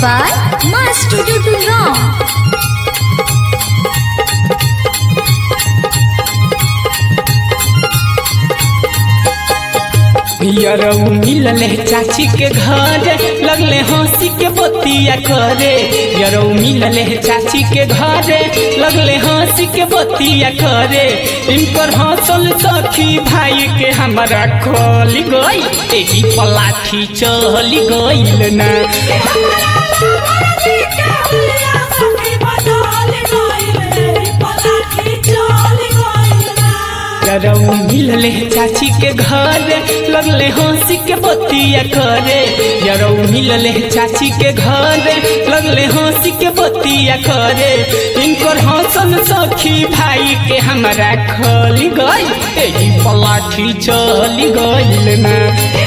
by Master Tutorial. यरऊ मिलले चाची के घर लगले हंसी के बतिया करे यरऊ मिलले चाची के घर लगले हंसी के बतिया करे इनकर हंसल सखी भाई के हमारा खोल गई एही पलाठी चली गईल ना यरऊ मिलले चाची के घर लगले हंसी के बतिया करे यरऊ मिलले चाची के घर लगले हंसी के बतिया करे इनकर हंसन सखी भाई के हमारा खली गई एही पलाठी चली गईल ना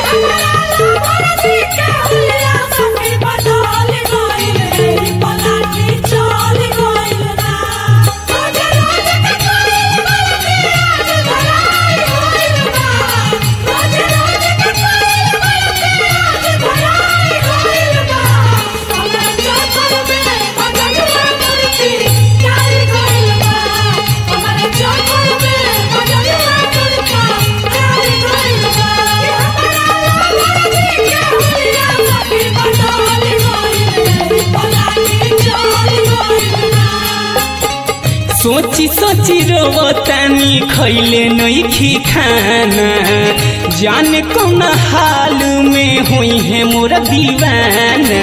सोची सोची रोवतानी खैले नइखी खाना जाने कौन हाल में हुई है मोर दीवाना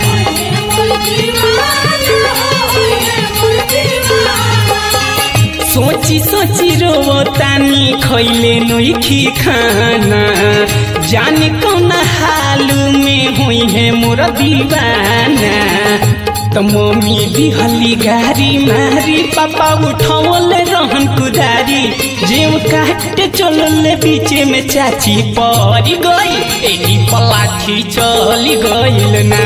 सोची सोची रोवतानी खैले नइखी खाना जाने कौन हाल में हुई है मोर दीवाना त मम्मी दिहली गारी मारी पापा उठौल रहन कुदारी जेव काटे चलले बीचे में चाची परी गई एही पलाठी चली गईल ना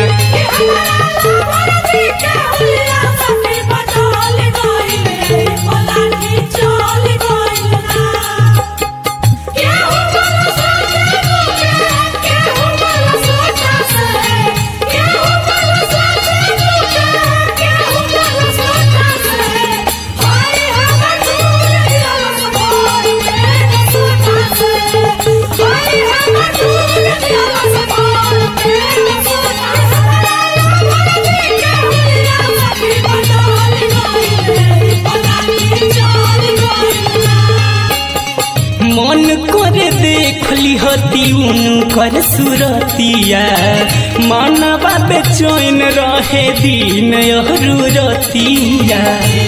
मन करे देखली हती उनकर सुरतिया मनवा बेचैन रहे दिन यहरू रतिया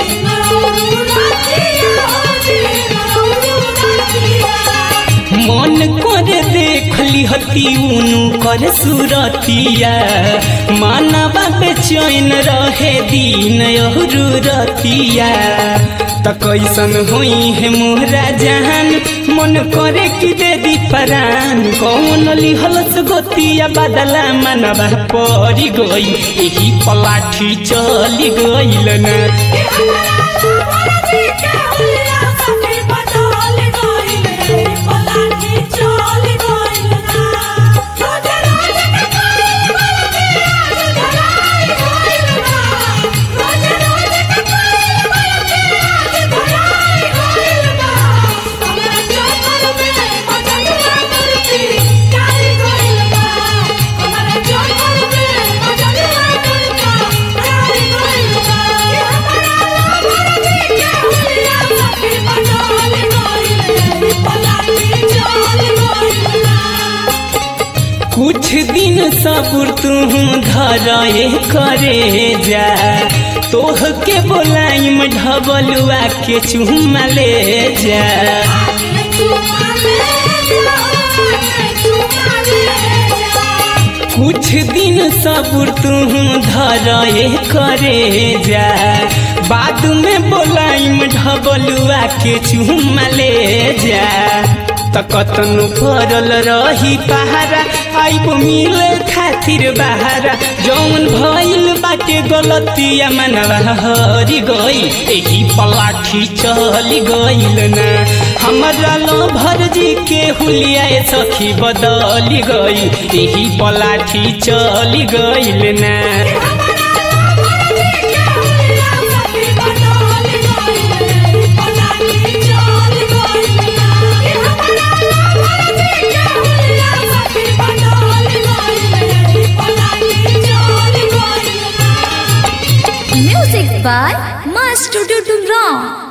मन करे देखली हती उनकर सुरतिया मनवा बेचैन रहे दिन यहरू रतिया त कैसन होई है मोरा जान मन करे कि दे दी परान कौन लिहलस गोतिया बदला मनवा परी गई एही पलाठी चली गईल ना कुछ दिन सबुर तू धरे करे जा तोह के बोलाई में ढबलुआ के चुमा ले जा कुछ दिन सबुर तू धरे करे जा बाद में बोलाई में ढबलुआ के चुमा ले जा त कतनु परल रही पहारा आइब मिले खातिर बहारा जौन भइल बाटे गलतिया मनवा हरि गई एही पलाठी चली गइल ना हमरा भर जी के हुलिया सखी बदली गई एही पलाठी चली गइल ना Music by Master Dudum Ram.